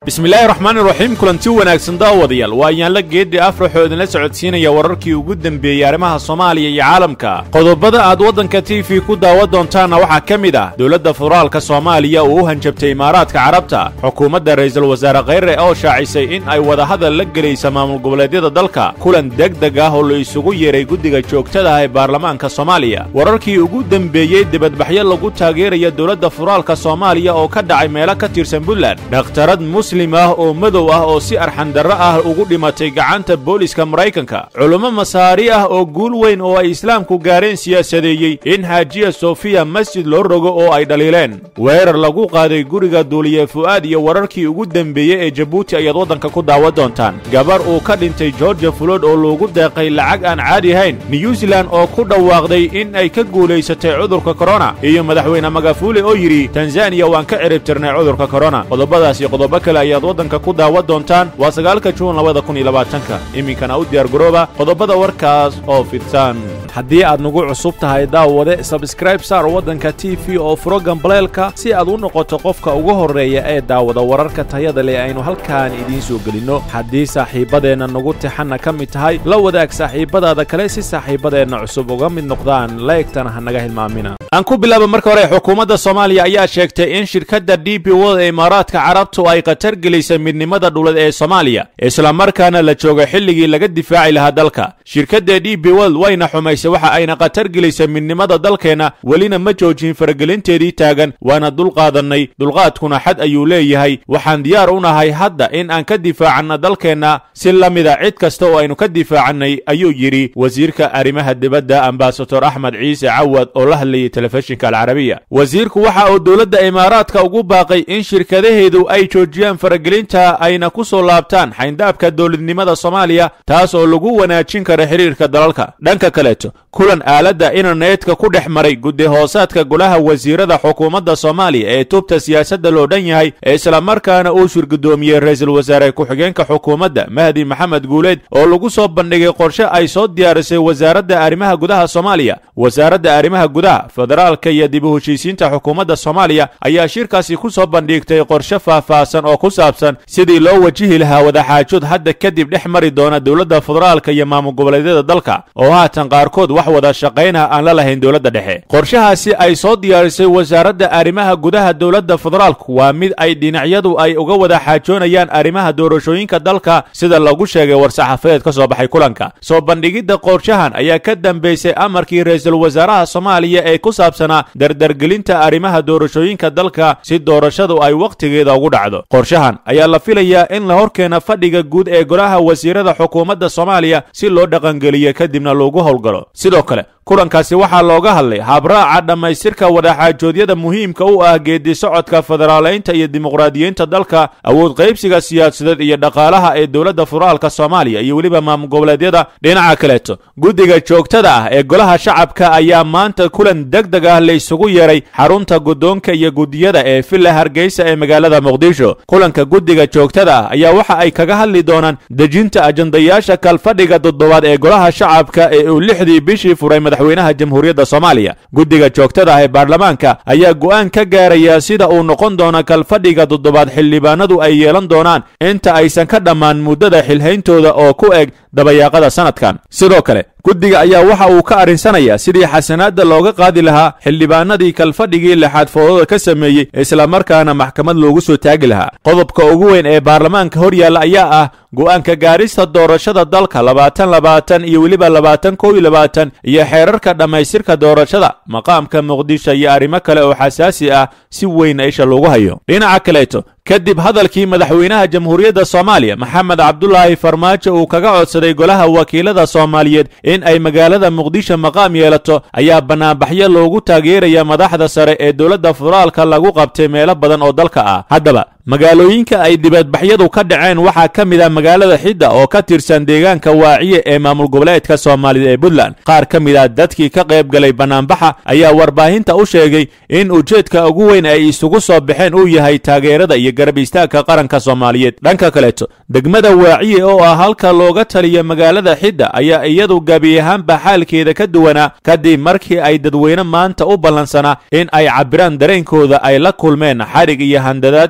bismillaahi raxmaani raxiim kulanti wanaagsan daawadayaal waa ayaanla geeddi afraxoo idinla socodsiinaya wararkii ugu dembeeyey arrimaha soomaaliya iyo caalamka qodobada aad waddanka t v ku daawa doontaanna waxaa ka mid ah dowladda federaalka soomaaliya uu u hanjabtay imaaraadka carabta xukuumadda ra'iisul wasaare kheyre oo shaacisay in ay wadahadal la gelaysa maamul goboleedyada dalka kulan degdeg ah oo la isugu yeeray guddiga joogtada ah ee baarlamaanka soomaaliya wararkii ugu dembeeyey dibadbaxyo lagu taageeraya dowladda federaalka soomaaliya oo ka dhacay meelo ka tirsan puntland dhakhtarad muslim ah oo madow ah oo si arxandarro ah ugu dhimatay gacanta booliska maraykanka culummo masaari ah oo guul weyn oo ay islaamku gaareen siyaasadeeyey in xaajiya sofiya masjid loo rogo oo ay dhaliileen weerar lagu qaaday guriga duuliye fu'aad iyo wararkii ugu dembeeyey ee jabuuti ayaad waddanka ku daawa doontaan gabar uu ka dhintay georgia fulood oo loogu deeqay lacag aan caadi ahayn new zealand oo ku dhawaaqday in ay ka guulaysatay cudurka korona iyo madaxweyne magafuule oo yidhi tanzaniya waan ka ciribtirnay cudurka korona qodobadaas iyo qodobo kale ayaad waddanka ku daawa doontaan waa sagaalka juun labada kun iyo labaatanka iminkana u diyaargarooba qodobada warkaas oo fidsan haddii aad nagu cusub tahay daawade sabskraib saar waddanka t v oo furo gambaleelka si aad u noqoto qofka ugu horreeya ee daawada wararka tayada leh aynu halkaan idiin soo gelinno haddii saaxiibbadeenna nagu tixanna ka mid tahay la wadaag saaxiibbadaada kale si saaxiibbadeenna cusub uga mid noqdaan laegtana ha naga hilmaamina aan ku bilaaba marka hore xukuumadda soomaaliya ayaa sheegtay in shirkadda d b world ee imaaraadka carabtu ay khatar gelisay midnimada dhulad ee soomaaliya islamarkaana la jooga xilligii laga difaaci lahaa dalka shirkadda d b world wayna xumaysay waxa ayna khatar gelisay midnimada dalkeenna welina ma joojin faragelinteedii taagan waana dulqaadannay dulqaadkuna xad ayuu leeyahay waxaan diyaar u nahay hadda in aan ka difaacanna dalkeenna si la mida cid kasta oo aynu ka difaacannay ayuu yidhi wasiirka arrimaha dibadda ambasador axmed ciise cawad oo la hadlayay telefishinka alcarabiya wasiirku waxa uu dowladda imaaraadka ugu baaqay in shirkadaheedu ay joojiyaan faragelinta ayna ku soo laabtaan xayndaabka dowladnimada soomaaliya taas oo lagu wanaajin kara xidhiirka dalalka dhanka kaleeto kulan aaladda internetka ku dhex maray guddi hoosaadka golaha wasiirada xukuumadda soomaaliya ee tubta siyaasadda loo dhan yahay ee islamarkaana uu shirgudoomiyey ra-iisul wasaare ku-xigeenka xukuumadda mahdi maxamed guuleed oo lagu soo bandhigay qorshe ay soo diyaarisay wasaaradda arrimaha gudaha soomaaliya wasaaradda arrimaha gudaha federaalka iyo dib u heshiisiinta xukuumadda soomaaliya ayaa shirkaasi ku soo bandhigtay qorshe faahfaahsan oo ku saabsan sidii loo wajihi lahaa wadaxaajood hadda kadib dhex mari doona dowladda federaalka iyo maamul goboleedyada dalka oo haatan qaarkood wax wada shaqaynah aan la lahayn dowladda dhexe qorshahaasi ay soo diyaarisay wasaaradda arrimaha gudaha dowladda federaalku waa mid ay dhinacyadu ay uga wada xaajoonayaan arrimaha doorashooyinka dalka sida lagu sheegay war-saxaafadeed ka soo baxay kulanka soo bandhigidda qorshahan ayaa ka dambaysay amarkii ra-iisul wasaaraha soomaaliya ee ku saabsanaa dardargelinta arrimaha doorashooyinka dalka si doorashadu ay wakhtigeeda ugu dhacdo qorshahan ayaa la filayaa in la horkeena fadhiga guud ee golaha wasiirada xukuumadda soomaaliya si loo dhaqangeliyo kadibna loogu howlgalo sidoo kale kulankaasi waxaa looga hadlay habraaca dhammaystirka wadaxaajoodyada muhiimka u ah geedi socodka federaalaynta iyo dimuqraadiyiinta dalka awood qaybsiga siyaasadeed iyo dhaqaalaha ee dowladda federaalka soomaaliya iyo weliba maamul goboleedyada dhinaca kaleeto guddiga joogtada ah ee golaha shacabka ayaa maanta kulan degdeg ah la isugu yeeray xarunta guddoonka iyo guddiyada ee villa hargeysa ee magaalada muqdisho kulanka guddiga joogtada ah ayaa waxa ay kaga hadli doonaan dejinta ajandayaasha kalfadhiga toddobaad ee golaha shacabka ee uu lixdii bishii furay madaxweynaha jamhuuriyadda soomaaliya guddiga joogtada ah ee baarlamaanka ayaa go'aan ka gaaraya sida uu noqon doono kalfadhiga toddobaad xildhibaanadu ay yeelan doonaan inta aysan ka dhammaan muddada xilhayntooda oo ku eg dabayaaqada sanadkan sidoo kale guddiga ayaa waxa uu ka arrinsanaya sidii xasanaadda looga qaadi lahaa xildhibaanadii kalfadhigii lixaad foodada ka sameeyey islamarkaana maxkamad loogu soo taagi lahaa qodobka ugu weyn ee baarlamaanka hor yaalla ayaa ah go'aanka gaarista doorashada dalka labaatan labaatan iyo weliba labaatan kow iyo labaatan iyo xeerarka dhammaystirka doorashada maqaamka muqdisho iyo arrimo kale oo xasaasi ah si weyn isha loogu hayo dhinaca kaleeto kadib hadalkii madaxweynaha jamhuuriyadda soomaaliya maxamed cabdulaahi farmaajo uu kaga codsaday golaha wakiilada soomaaliyeed in ay magaalada muqdisho maqaam yeelato ayaa bannaanbaxyo loogu taageeraya madaxda sare ee dowladda federaalka lagu qabtay meelo badan oo dalka ah haddaba magaalooyinka ay dibadbaxyadu ka dhaceen waxaa ka mid ah magaalada xidda oo ka tirsan deegaanka waaciye ee maamul goboleedka soomaalida ee puntland qaar ka mid ah dadkii ka qayb galay bannaanbaxa ayaa warbaahinta u sheegay in ujeedka ugu weyn ay isugu soo baxeen uu yahay taageerada iyo garab istaagka qaranka soomaaliyeed dhanka kaleeto degmada waaciye oo ah halka looga taliya magaalada xidda ayaa iyadu gabi ahaanba xaalkeeda ka duwanaa kadib markii ay dadweyne maanta u ballansanaa in ay cabbiraan dareenkooda ay la kulmeen xadhig iyo handadaad sida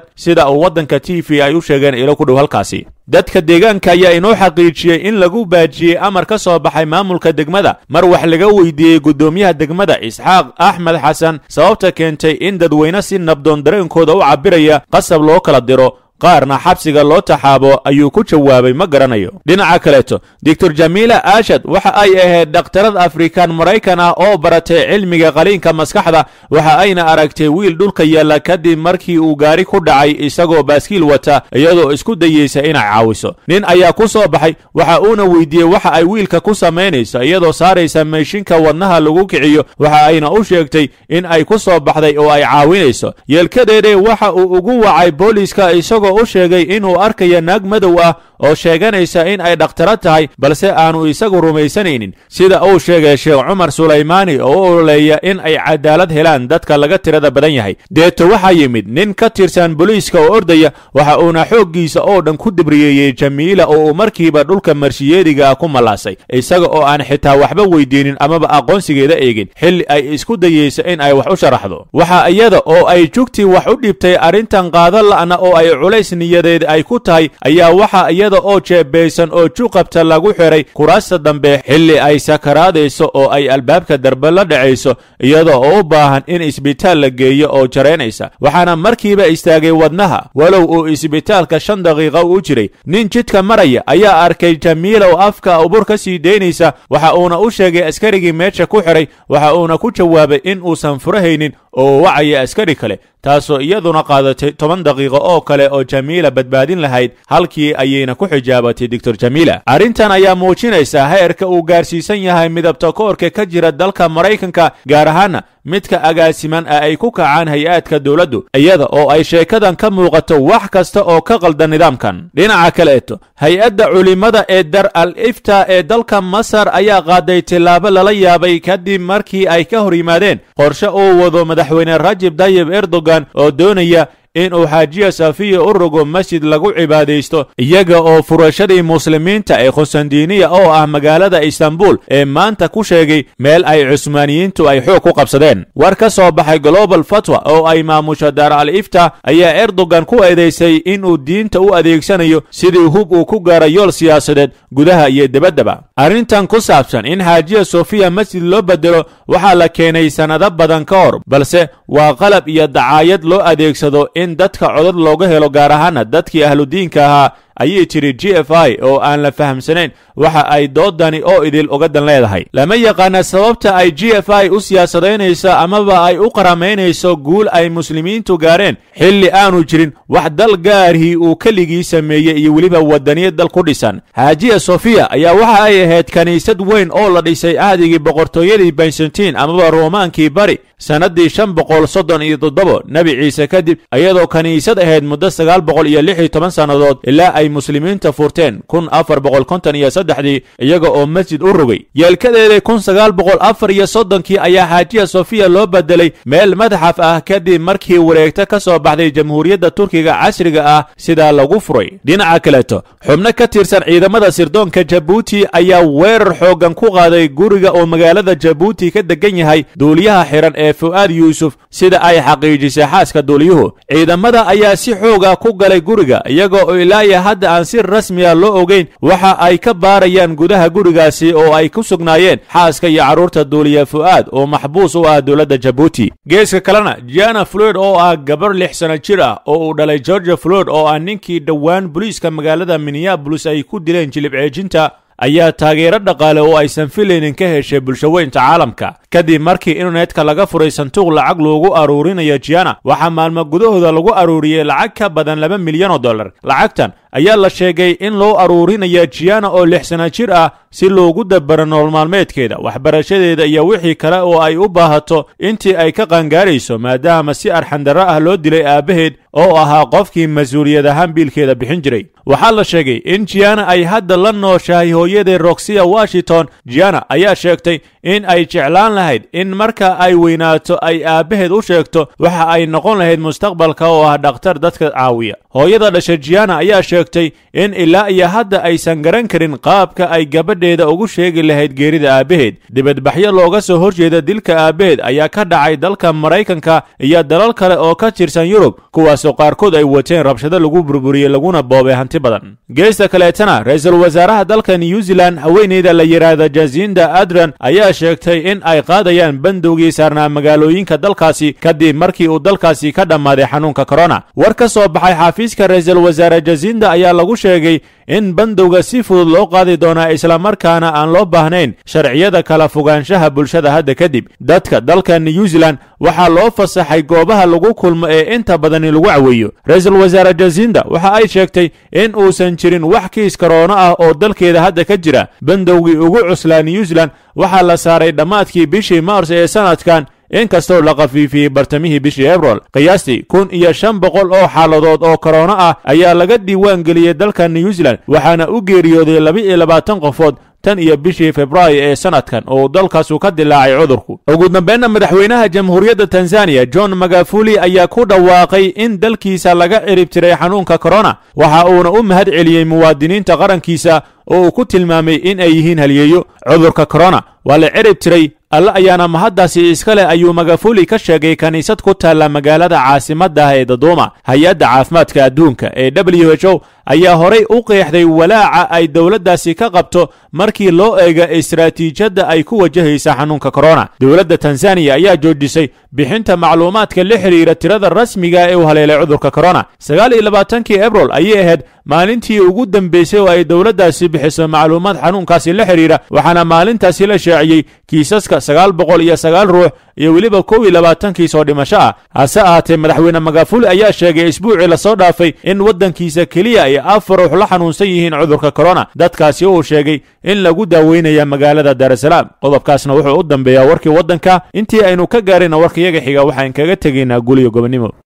sida uu waddanka t v ay u sheegeen ilo ku dhow halkaasi dadka deegaanka ayaa inoo xaqiijiyey in lagu baajiyey amar ka soo baxay maamulka degmada mar wax laga weydiiyey guddoomiyaha degmada isxaaq axmed xasan sababta keentay in dadweyne si nabdoon dareenkooda u cabbiraya qasab loo kala diro qaarna xabsiga loo taxaabo ayuu ku jawaabay ma garanayo dhinaca kaleeto doctor jamiila aashad waxa ay ahayd dhakhtarad afrikaan maraykan ah oo baratay cilmiga qaliinka maskaxda waxa ayna aragtay wiil dhulka yaalla kadib markii uu gaari ku dhacay isagoo baaskiil wata iyadoo isku dayeysa inay caawiso nin ayaa ku soo baxay waxa uuna weydiiyey waxa ay wiilka ku samaynayso iyadoo saaraysa meeshinka wadnaha lagu kiciyo waxa ayna u sheegtay in ay ku soo baxday oo ay caawinayso yeelkadeede waxa uu ugu wacay booliiska isagoo u sheegay inuu arkayo naag madow ah oo sheeganaysa in ay dhakhtaro tahay balse aanu isagu rumaysanaynin sida uu sheegay sheekh cumar sulaymaani oo u ololeeya in ay cadaalad helaan dadka laga tirada badan yahay deeto waxaa yimid nin ka tirsan boliiska oo ordaya waxa uuna xooggiisa oo dhan ku dibriyeeyey jamiila oo uu markiiba dhulka marshiyeediga ah ku mallaasay isaga oo aan xitaa waxba weydiinin amaba aqoonsigeeda eegin xilli ay isku dayeysa in ay wax u sharaxdo waxa iyada oo ay jugtii wax u dhibtay arrintan qaado la'na oo ay culays niyadeed ay ku tahay ayaa waxa iyada oo jeebaysan oo juqabta lagu xiray kuraasta dambe xilli ay sakaraadayso oo ay albaabka darbe la dhacayso iyada oo u baahan in isbitaal la geeyo oo jaraynaysa waxaana markiiba istaagay wadnaha walow uu isbitaalka shan daqiiqa u jiray nin jidka maraya ayaa arkay jamiila oo afka ubur ka sii daynaysa waxa uuna u sheegay askarigii meesha ku xiray waxa uuna ku jawaabay in uusan furahaynin oo wacaya askari kale taasoo iyaduna qaadatay toban daqiiqo oo kale oo jamiila badbaadin lahayd halkii ayayna ku xijaabatay doctor jamiila arrintan ayaa muujinaysa heerka uu gaarsiisan yahay midabta koorka ka jira dalka maraykanka gaar ahaana midka agaasiman ee ay ku kacaan hay-aadka dowladdu iyada oo ay sheekadan ka muuqato wax kasta oo ka qalda nidaamkan dhinaca kaleeto hay-adda culimmada ee dar al ifta ee dalka masar ayaa qaaday tillaabo lala yaabay kadib markii ay ka hor yimaadeen qorshe uu wado madaxweyne rajib tayib erdogan oo doonaya inuu xaajiya safiya u rogo masjid lagu cibaadaysto iyaga oo furashadii muslimiinta ee khusandiniya oo ah magaalada istanbul ee maanta ku sheegay meel ay cusmaaniyiintu ay xoog ku qabsadeen war ka soo baxay global fatwa oo ay maamusho daar al ifta ayaa erdogan ku eedaysay inuu diinta u adeegsanayo sidii hub uu ku gaara yool siyaasadeed gudaha iyo debaddaba arrintan ku saabsan in xaajiya sofiya masjid loo bedelo waxaa la keenay sannado badan ka hor balse waa qalab iyo dacaayad loo adeegsado in dadka codad looga helo gaar ahaana dadkii ahludiinka ahaa ayay tiri g f i oo aan la fahamsanayn waxa ay doodani oo idil uga dan leedahay lama yaqaana sababta ay g f i u siyaasadaynayso amaba ay u qaramaynayso guul ay muslimiintu gaareen xilli aanu jirin wax dal gaarhii uu keligii sameeyey iyo weliba wadaniyad dal ku dhisan xaajiya sofiya ayaa waxa ay ahayd kiniisad weyn oo la dhisay ahdigii boqortooyadii byzantiin amaba roomaankii bari sannaddii shan boqol soddon iyo toddobo nebi ciise kadib iyadoo kiniisad ahayd muddo sagaal boqol iyo lix iyo toban sannadood ilaa ay muslimiinta furteen kun afar boqol konton iyo saddexdii iyaga oo masjid u rogay yeelkadeeda kun sagaal boqol afar iyo soddonkii ayaa xaajiya sofiya loo bedelay meel madaxaf ah kadib markii wareegto ka soo baxday jamhuuriyadda turkiga casriga ah sidaa lagu furay dhinaca kaleeto xubno ka tirsan ciidamada sirdoonka jabuuti ayaa weerar xooggan ku qaaday guriga oo magaalada jabuuti ka degan yahay duuliyaha xihan ee fu'aad yuusuf sida ay xaqiijisay xaaska duuliyuhu ciidamada ayaa si xooga ku galay guriga iyaga oo ilaaya hadda aan si rasmiya loo ogeyn waxa ay ka baarayaan gudaha gurigaasi oo ay ku sugnaayeen xaaska iyo carruurta duuliya fu'aad oo maxbuus u ah dowladda jabuuti geeska kalena jiana floyd oo ah gabar lix sano jir ah oo uu dhalay georgia floyd oo ah ninkii dhowaan booliiska magaalada minneabolis ay ku dileen jilib ceejinta ayaa taageero dhaqaale oo aysan filaynin ka heshay bulshaweynta caalamka kadib markii internetka laga furay sanduuq lacag loogu aruurinayo jiana waxaa maalmo gudahooda lagu aruuriyey lacag ka badan laba milyan oo dollar lacagtan ayaa la sheegay in loo aruurinayo jiana oo lix sana jir ah si loogu dabaro nolol maalmeedkeeda waxbarashadeeda iyo wixii kale oo ay u baahato intii ay ka qaangaarayso maadaama si arxandarro ah loo dilay aabbaheed oo ahaa qofkii mas-uuliyad ahaan biilkeeda bixin jiray waxaa la sheegay in jiana ay hadda la nooshahay hooyadii roxia washington jiana ayaa sheegtay in ay jeclaan lahayd in marka ay weynaato ay aabbaheed u sheegto waxa ay noqon lahayd mustaqbalka oo ah dhakhtar dadka caawiya hooyada dhasha jiana ayaa sheegtay in ilaa iyo hadda aysan garan karin qaabka ay gabadheeda ugu sheegi lahayd geerida aabbaheed dibadbaxyo looga soo horjeeda dilka aabbaheed ayaa ka dhacay dalka maraykanka iyo dalal kale oo ka tirsan yurub kuwaasoo qaarkood ay wateen rabshado lagu burburiyey laguna boobay hanti badan geesta kaleetana ra-iisul wasaaraha dalka new zealand haweeneyda la yidhaahda jasinda adran ayaa sheegtay in ay qaadayaan bandowgii saarnaa magaalooyinka dalkaasi kadib markii uu dalkaasi ka dhammaaday xanuunka korona war ka soo baxay xafiiska ra-iisul wasaare jasinda ayaa lagu sheegay in bandowga si fudud loo qaadi doonaa islamarkaana aan loo baahnayn sharciyada kala fogaanshaha bulshada hadda kadib dadka dalka new zealand waxaa loo fasaxay goobaha lagu kulmo ee inta badani lagu caweeyo ra-iisul wasaare jasinda waxa ay sheegtay in uusan jirin wax kiis karoono ah oo dalkeeda hadda ka jira bandowgii ugu cuslaa new zealand waxaa la saaray dhammaadkii bishii maars ee sanadkan inkastoo la khafiifiyey bartamihii bishii ebril qiyaastii kun iyo shan boqol oo xaaladood oo korona ah ayaa laga diiwaan geliyey dalka new zealand waxaana u geeriyooday laba iyo labaatan qofood tan iyo bishii februaayo ee sanadkan oo dalkaasu ka dilaacay cudurku ugu dambeynna madaxweynaha jamhuuriyadda tanzaniya john magafuli ayaa ku dhawaaqay in dalkiisa laga cirib tiray xanuunka korona waxa uuna u mahad celiyey muwaadiniinta qarankiisa oo uu ku tilmaamay in ay yihiin halyeeyo cudurka korona waa la cirib tiray alle ayaana mahaddaasi iska leh ayuu magafuli ka sheegay kiniisad ku taalla magaalada caasimadda ee daduuma hay-adda caafimaadka adduunka ee w h o ayaa horay u qeexday walaaca ay dowladdaasi ka qabto markii loo eega istaraatiijiyadda ay ku wajahaysa xanuunka korona dowladda tanzaniya ayaa joojisay bixinta macluumaadka la xidhiira tirada rasmiga ee u haleelay cudurka korona sagaal iyo labaatankii ebril ayay ahayd maalintii ugu dambeysay oo ay dowladdaasi bixiso macluumaad xanuunkaasi la xidhiira waxaana maalintaasi la shaaciyey kiisaska sagaal boqol iyo sagaal ruux iyo weliba kow iyo labaatan kiis oo dhimasho ah hase ahaatee madaxweyne magafuli ayaa sheegay isbuucii lasoo dhaafay in waddankiisa keliya ay afar ruux la xanuunsan yihiin cudurka korona dadkaasi uu sheegay in lagu daaweynaya magaalada daarasalaam qodobkaasna wuxuu u dambeeyaa warkii waddanka intii aynu ka gaarayna warkayaga xiga waxaan kaga tegaynaa guliyo gobonimo